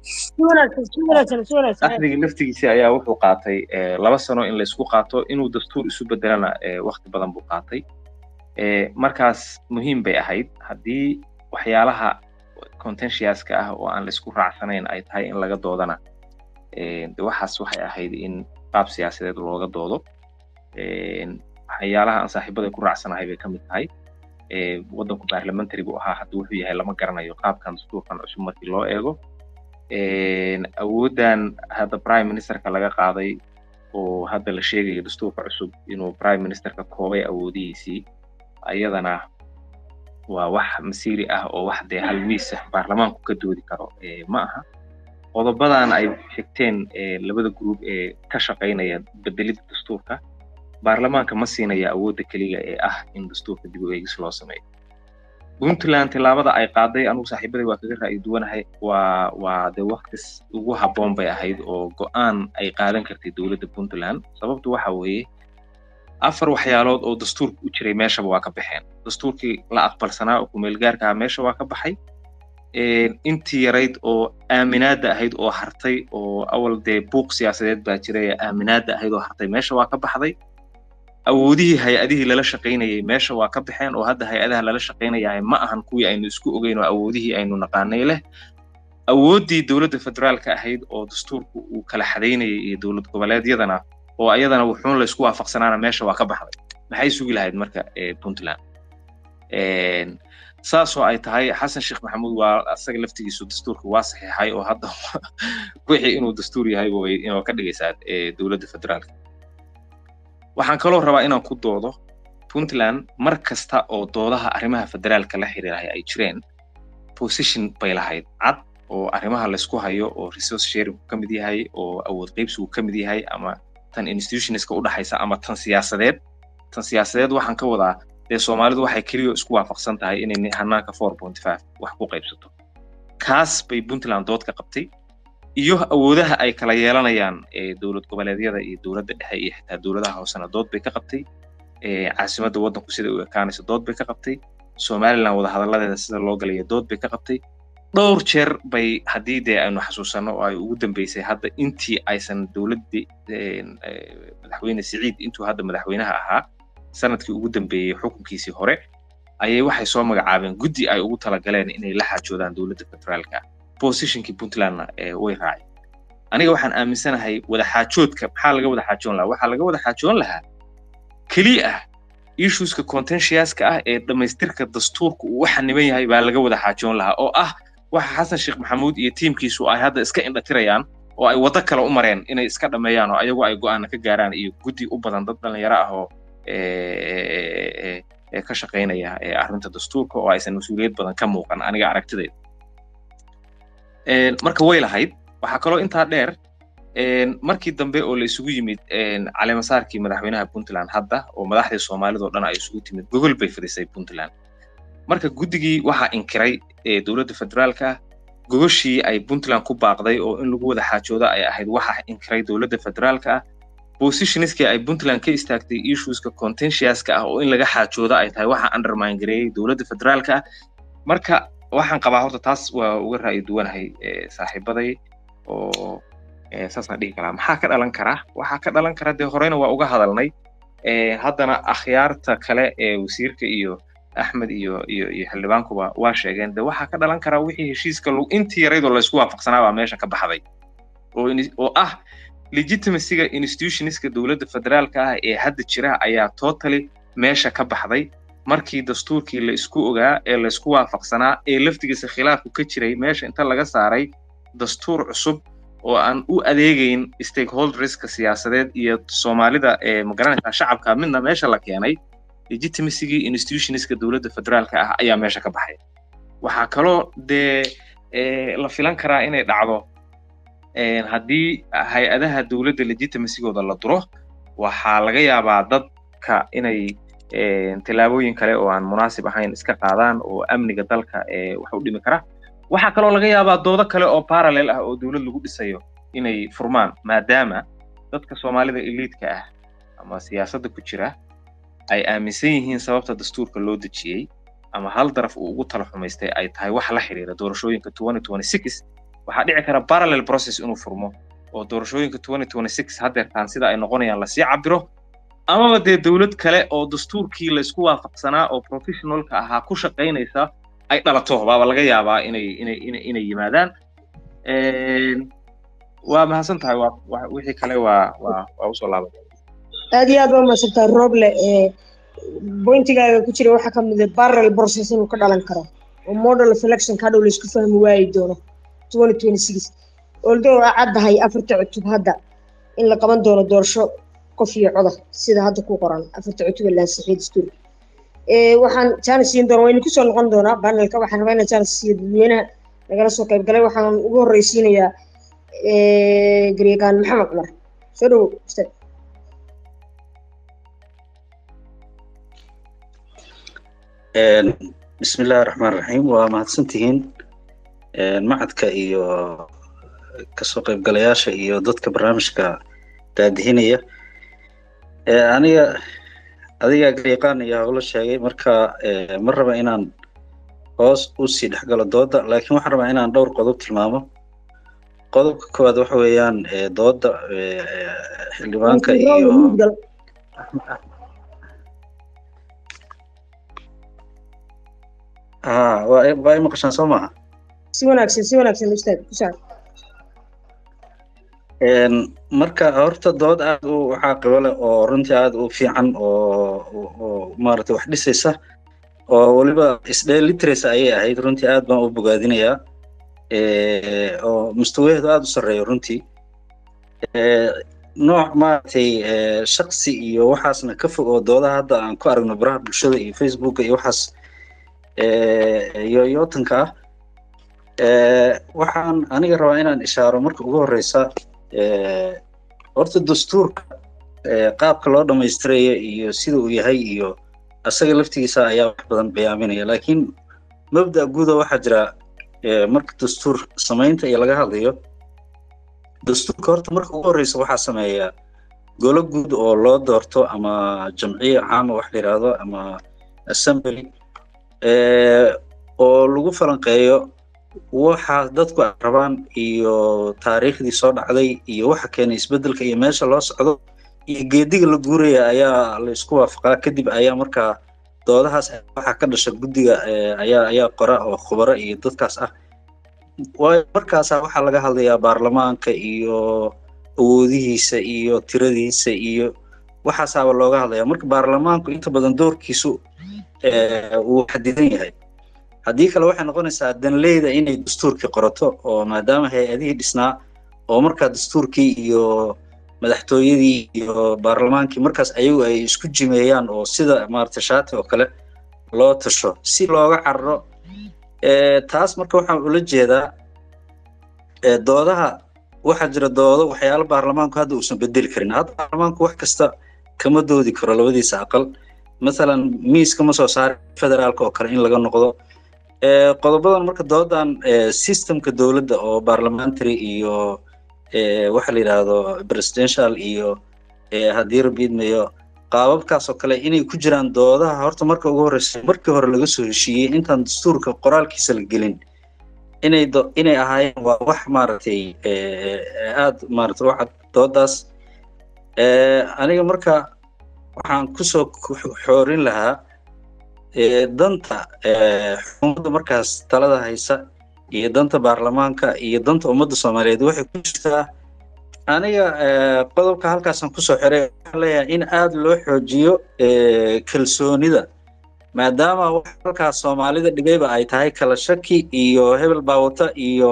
axdiga laftigiisa ayaa wuxuu qaatay laba sano in laysku qaato inuu dastuur isu bedelana wakti badan buu qaatay markaas muhiim bay ahayd haddii waxyaalaha contentiouska ah oo aan laysku raacsanayn ay tahay in laga doodana de waxaas waxay ahayd in qaab siyaasadeed looga doodo waxyaalaha aan saaxiibada ku raacsanahay bay ka mid tahay waddanku parliamentary buu ahaa hadda wuxuu yahay lama garanayo qaabkan dastuurkan cusub markii loo eego awooddan hadda prime ministerka laga qaaday oo hadda la sheegayo dastuurka cusub inuu prime ministerka koobay awoodihiisii ayadana waa wax masiiri ah oo wax dee hal miisa baarlamaanku ka doodi karo ma aha qodobadan ay xigteen labada gruub ee ka shaqaynaya bedelidda dastuurka baarlamaanka ma siinaya awoodda keliya ee ah in dastuurka dib u eegis loo sameeyo puntland tilaabada ay qaaday anugu saaxiibaday waa kaga ra'yi duwanahay waa waa dee waktis ugu habboon bay ahayd oo go'aan ay qaadan kartay dowladda puntland sababtu waxa weeye afar waxyaalood oo dastuurka u jiray meeshaba waa ka baxeen dastuurkii la aqbalsanaa oo kumeelgaarka ah meesha waa ka baxay intii yarayd oo aaminaadda ahayd oo hartay oo awal dee buuq siyaasadeed baa jiray ee aaminaadda ahayd oo hartay meesha waa ka baxday awoodihii hay-adihii lala shaqaynayay meesha waa ka baxeen oo hadda hay-adaha lala shaqaynayahay ma ahan kuwii aynu isku ogeyn oo awoodihii aynu naqaanay leh awooddii dowladda federaalka ahayd oo dastuurku uu kala xadaynayay iyo dowlad goboleedyadana oo ayadana wuxuun laysku waafaqsanaana meesha waa ka baxday maxay sugi lahayd marka puntland saasoo ay tahay xasan sheekh maxamuud waa asaga laftigiisu dastuurka waa saxiixay oo hadda wixii inuu dastuur yahay way inoo ka dhigaysaa dowladda federaalka waxaan kaloo rabaa inaan ku doodo puntland mar kasta oo doodaha arrimaha federaalka la xiriirahay ay jireen position bay lahayd cad oo arrimaha laysku hayo oo resource sharing ka mid yahay oo awood qaybsigu ka mid yahay ama tan institutionska u dhaxaysa ama tan siyaasadeed tan siyaasadeed waxaan ka wadaa dee soomaalidu waxay keliya isku waafaqsan tahay inay hanaanka four point five wax ku qaybsato kaas bay puntland dood ka qabtay iyo awoodaha ay kala yeelanayaan dowlad goboleedyada iyo dowladda dhexe iyo xitaa dowladaha hoosena dood bay ka qabtay caasimadda waddanku sida u ekaanayso dood bay ka qabtay somaliland wadahadalladeeda sida loo galaya dood bay ka qabtay dhowr jeer bay haddii dee aynu xasuusanno oo ay ugu dambeysay hadda intii aysan dowladdii madaxweyne siciid intuu hadda madaxweynaha ahaa sanadkii ugu dambeeyey xukunkiisii hore ayay waxay soo magacaabeen guddi ay ugu talagaleen inay la xaajoodaan dowladda federaalka positionkii puntlandna way raaceen aniga waxaan aaminsanahay wadaxaajoodka maxaa laga wada xaajoon lahaa waxaa laga wada xaajoon lahaa keliya ah issueska contentiouska ah ee dhammaystirka dastuurka uu u xaniban yahay baa laga wada xaajoon lahaa oo ah waxa xasan sheekh maxamuud iyo tiimkiisu ay hadda iska indhatirayaan oo ay waddo kale u mareen inay iska dhammeeyaan oo ayagu ay go'aana ka gaaraan iyo guddi u badan dad dhallinyaro ah oo ka shaqaynaya arrinta dastuurka oo aysan mas-uuliyad badan ka muuqan aniga aragtidayda marka way lahayd waxaa kaloo intaa dheer markii dambe oo la isugu yimid caleemasaarkii madaxweynaha puntland hadda oo madaxdii soomaalida oo dhan ay isugu timid gogol bay fadhisay puntland marka guddigii waxaa inkiray dowladda federaalka gogoshii ay puntland ku baaqday oo in lagu wada xaajoodo ay ahayd waxaa inkiray dowladda federaalka ah positionskii ay puntland ka istaagtay issueska contentiouska ah oo in laga xaajoodo ay tahay waxaa undermine gareeyey dowladda federaalka ah marka waxaan qabaa horta taas waa uga ra'yi duwanahay saaxiibaday oo saasaan dhihi karaa maxaa ka dhalan kara waxaa ka dhalan kara dee horeyna waa uga hadalnay haddana akhyaarta kale ee wasiirka iyo axmed iyo iyo iyo xildhibaankuba waa sheegeen de waxaa ka dhalan karaa wixii heshiiska intii yaraydoo laysku waafaqsanaa baa meesha ka baxday oo oo ah legitimacyga institutionska dowladda federaalka ah ee hadda jira ayaa totally meesha ka baxday markii dastuurkii la isku ogaa ee laysku waafaqsanaa ee laftigiisa khilaafku ka jiray meesha inta laga saaray dastuur cusub oo aan u adeegayn stakeholderska siyaasadeed iyo soomaalida ee magaranaysaa shacabka midna meesha la keenay legitimacygii institutionska dowladda federaalka ah ayaa meesha ka baxay waxaa kaloo dee la filan karaa inay dhacdo haddii hay-adaha dowladda legitimacygooda la duro waxaa laga yaabaa dad dadka inay tillaabooyin kale oo aan munaasib ahayn iska qaadaan oo amniga dalka wax u dhimi kara waxaa kaloo laga yaabaa doodo kale oo parallel ah oo dowlad lagu dhisayo inay furmaan maadaama dadka soomaalida eliidka ah ama siyaasadda ku jira ay aaminsan yihiin sababta dastuurka loo dejiyey ama hal daraf uu ugu tala xumaystay ay tahay wax la xiriira doorashooyinka waxaa dhici kara parallel process inuu furmo oo doorashooyinka haddeertaan sida ay noqonayaan lasii cabiro amaba dee dowlad kale oo dastuurkii laysku waafaqsanaa oo professionalka ahaa ku shaqaynaysa ay dhalato baaba laga yaabaa inay inay inay inay yimaadaan waa mahadsan tahay waa wixii kale waa waa waa usoo laaban aad iyo aad waa mahadsantahay roble bointigaaga ku jira waxaa ka mid ah parallel process inuu ka dhalan karo oo model of election ka dhow laysku fahmi waayi doono oldo a caddahay afarta cutub hadda in la qaban doono doorasho qof iyo coda sida hadda ku qoran afarta cutub ee laansixiya dastuurka waxaan jaanis siin doona waynu kusoo noqon doonaa panelka waxaan rabaa inaan jaanis siiyo dadweynaha nagala soo qayb galay waxaan ugu horreysiinayaa garyaqaan maxamed cumar soo dhowo ustaad bismi illaahi raxmaan raxiim waa mahadsantihiin macadka iyo kasoo qaybgalayaasha iyo dadka barnaamijka daadihinaya aniga adigaa garyaqaan iyo howlo sheegay marka ma raba inaan hoos usii dhexgalo dooda laakiin waxaan rabaa inaan dhowr qodob tilmaamo qodobka koowaad waxa weeyaan dooda xildhibaanka iyo ha waa waa i maqashaan soo maaha si wanaagsan si wanaagsan ustaad ku saar marka horta dood aad u waxaa qibo leh oo runtii aad u fiican oo oo maaragtay wax dhisaysa oo weliba isdheelitiraysa ayay ahayd runtii aad baan u bogaadinayaa oo mustawaheedu aad u sarreeyo runtii nooc maaragtay shaksi iyo waxaasna ka fog oo doodaha hadda aan ku aragno baraha bulshada iyo facebooka iyo waxaas iyo yootanka ah waxaan aniga rabaa inaan ishaaro marka ugu horeysa horta dastuurka qaabka loo dhammaystiraya iyo sida uu yahay iyo asaga laftigiisa ayaa wax badan bayaaminaya laakiin mabda guuda waxaa jira marka dastuur samaynta iyo laga hadlayo dastuurka horta marka ugu horeysa waxaa sameeya golo guud oo loo doorto ama jamciya caama wax la yidhaahdo ama assembly oo lagu falanqeeyo waxa dadku ay rabaan iyo taariikhdii soo dhacday iyo waxa keenay isbeddelka iyo meesha loo socdo iyo geediga la guuraya ayaa la isku waafaqaa kadib ayaa markaa doodahaas waxa ka dhasha guddiga ayaa ayaa qora oo khubaro iyo dadkaas ah waayo markaasaa waxaa laga hadlayaa baarlamaanka iyo awoodihiisa iyo tiradiisa iyo waxaasaaba looga hadlaya marka baarlamaanku inta badan doorkiisu wuu xadidan yahay haddii kale waxay noqonaysaa danleyda inay dastuurkii qorato oo maadaama hay-adihii dhisnaa oo markaa dastuurkii iyo madaxtooyadii iyo baarlamaankii markaas ayagu ay isku jimeeyaan oo sida maarata shaati oo kale loo tasho si looga cararo taas marka waxaan ula jeedaa doodaha waxaa jira doodo waxyaalo baarlamaanku hadda uusan bedeli karin hadda baarlamaanku wax kasta kama doodi karo labadiisa aqal masalan miiska ma soo saari federaalka oo kale in laga noqdo qodobadan marka doodan systemka dowladda oo parliamentary iyo waxa la yidhaahdo presidential iyo haddii rabiidmayo qaababkaas oo kale inay ku jiraan doodaha horta marka ugu horreysa markii hore laga soo heshiiyey intaan dastuurka qoraalkiisa la gelin inay inay ahaayeen waa wax maaragtay aad maaragtay waxa doodaas aniga marka waxaan kusoo xoorin lahaa danta xukuumadda markaas talada haysa iyo danta baarlamaanka iyo danta ummadda soomaaliyeed waxay ku jirtaa aniga qodobka halkaasaan kusoo xiray waxaan leeyahay in aad loo xoojiyo kalsoonida maadaama wax halkaas soomaalida dhigayba ay tahay kala shaki iyo hebel baawata iyo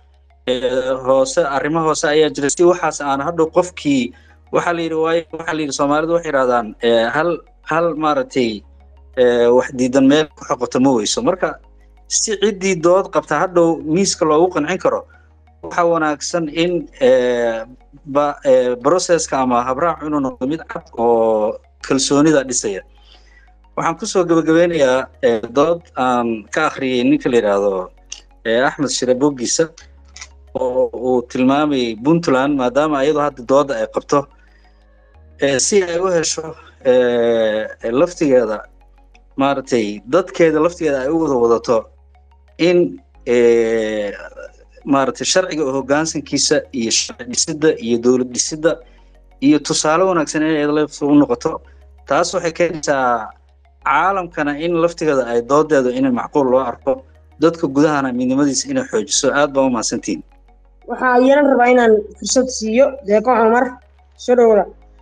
hoose arrimo hoose ayaa jira si waxaas aan hadhow qofkii waxaa la yidhi waayo waxaa la yidhi soomaalidu waxay yidhahdaan hal hal maaragtay wax diidan meel ku xoqoto ma weyso marka si ciddii dood qabta hadhow miiska loogu qancin karo waxa wanaagsan in processka ama habraacu inuu noqdo mid cad oo kalsoonida dhisaya waxaan kusoo gabagabeynayaa dood aan ka akhriyey ninka la yidhaahdo axmed shire boggiisa oo uu tilmaamayay puntland maadaama iyadoo hadda dooda ay qabto si ay u hesho laftigeeda maaragtay dadkeeda laftigeeda ay u wada wadato in maaragtay sharciga hoggaansankiisa iyo sharci dhisidda iyo dowlad dhisidda iyo tusaale wanaagsan inay laftu u noqoto taas waxay keenaysaa caalamkana in laftigeeda ay doodeedu inay macquul loo arko dadka gudahana midnimadiisa inay xoojiso aad baa u mahadsantihin waxaa yeelan rabaa inaan fursad siiyo deeqo cumar soo dhowla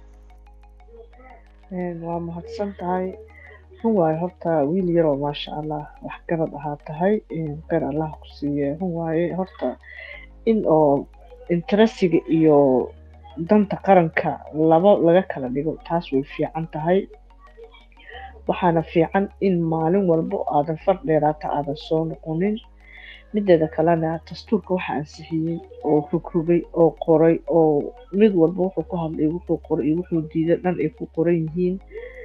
waa mahadsan tahay run waaye horta wiil yaroo maasha allah wax garad ahaa tahay kheyr allah ku siiye run waaye horta in oo interesiga iyo danta qaranka laba laga kala dhigo taas way fiican tahay waxaana fiican in maalin walbo aadan far dheeraata aadan soo noqonin mideeda kalena dastuurka waxa ansixiyey oo rugrugay oo qoray oo mid walba wuxuu ku hadlay wuxuu qoray iyo wuxuu diiday dhan ay ku qoran yihiin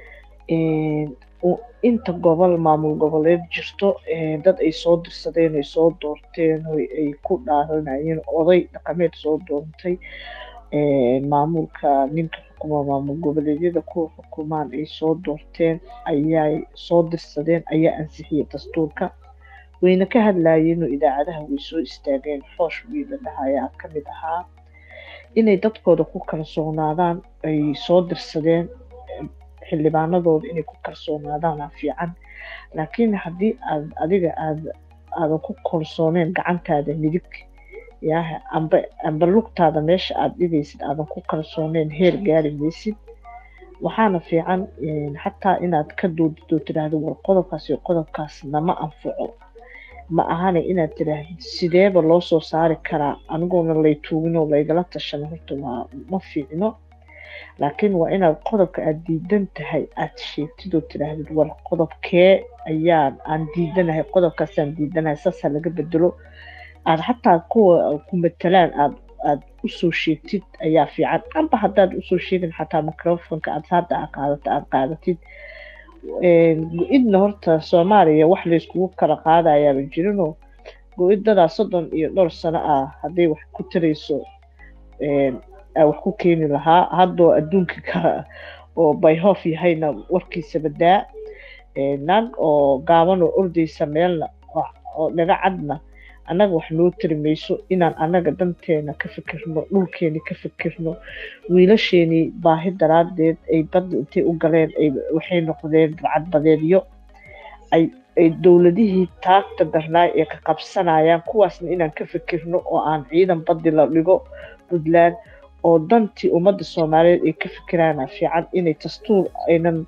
inta gobol maamul goboleed jirto dad ay soo dirsadeen ay soo doorteen ay ku dhaaranayeen oday dhaqameed soo doontay maamulka ninka xukuma maamul goboleedyada kuwa xukumaan ay soo doorteen ayay soo dirsadeen ayaa ansixiyey dastuurka wayna ka hadlayeen oo idaacadaha way soo istaageen xoosh wiila dhahayaa ka mid ahaa inay dadkooda ku kalsoonaadaan ay soo dirsadeen xildhibaanadooda inay ku kalsoonaadaana fiican laakiin haddii aad adiga aad aadan ku kalsooneen gacantaada midig yaha amba amba lugtaada meesha aad dhigaysid aadan ku kalsooneen heer gaari maysid waxaana fiican xataa inaad ka doodid oo tiraahdo war qodobkaas iyo qodobkaas nama anfaco ma ahane inaad tirahdid sideeba loo soo saari karaa anigoona lay tuugin oo laygala tashan horta waa ma fiicno laakiin waa inaad qodobka aad diidan tahay aad sheegtid oo tiraahdid war qodobkee ayaan aan diidanahay qodobkaasaan diidanahay saasaa laga bedelo aad xataa kuwa ku matalaan aad aad usoo sheegtid ayaa fiican amba haddaad usoo sheegin xataa microfonka aad hadda qaadato aad qaadatid go-idna horta soomaaliya wax layskugu kala qaadayaaba jirinoo go-idadaa soddon iyo dhowr sano ah hadday wax ku tarayso wax ku keeni lahaa haddoo adduunka kale oo bayhof yahayna warkiisa badaa naag oo gaaban oo ordaysa meelna oo dhaga cadna annaga wax noo tari mayso inaan annaga danteena ka fikirno dhulkeeni ka fikirno wiilasheenii baahi daraadeed ay badda intay u galeen waxay noqdeen barcadbadeedyo ay ay dowladihii taagta darnaay ee ka qabsanayaan kuwaasna inaan ka fikirno oo aan ciidan baddi la dhigo puntland oo dantii ummadda soomaaliyeed ay ka fikiraana fiican inay dastuur aynan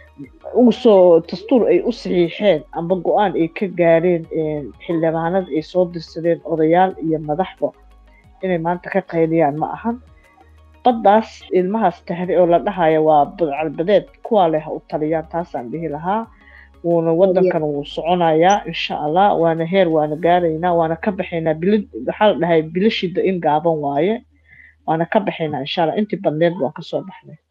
usoo dastuur ay u saxiixeen amba go-aan ay ka gaareen xildhibaanada ay soo dirsadeen odayaal iyo madaxba inay maanta ka qayliyaan ma ahan baddaas ilmahaas tahri oo la dhahaya waa budcalbadeed kuwaa leh u taliyaan taasaan dhihi lahaa wuuna wadankan wuu soconayaa insha allah waana heer waana gaaraynaa waana ka baxaynaa bil waxaa la dhahay bilashida in gaaban waaye waana ka baxaynaa insha allah intii badneed waan kasoo baxnay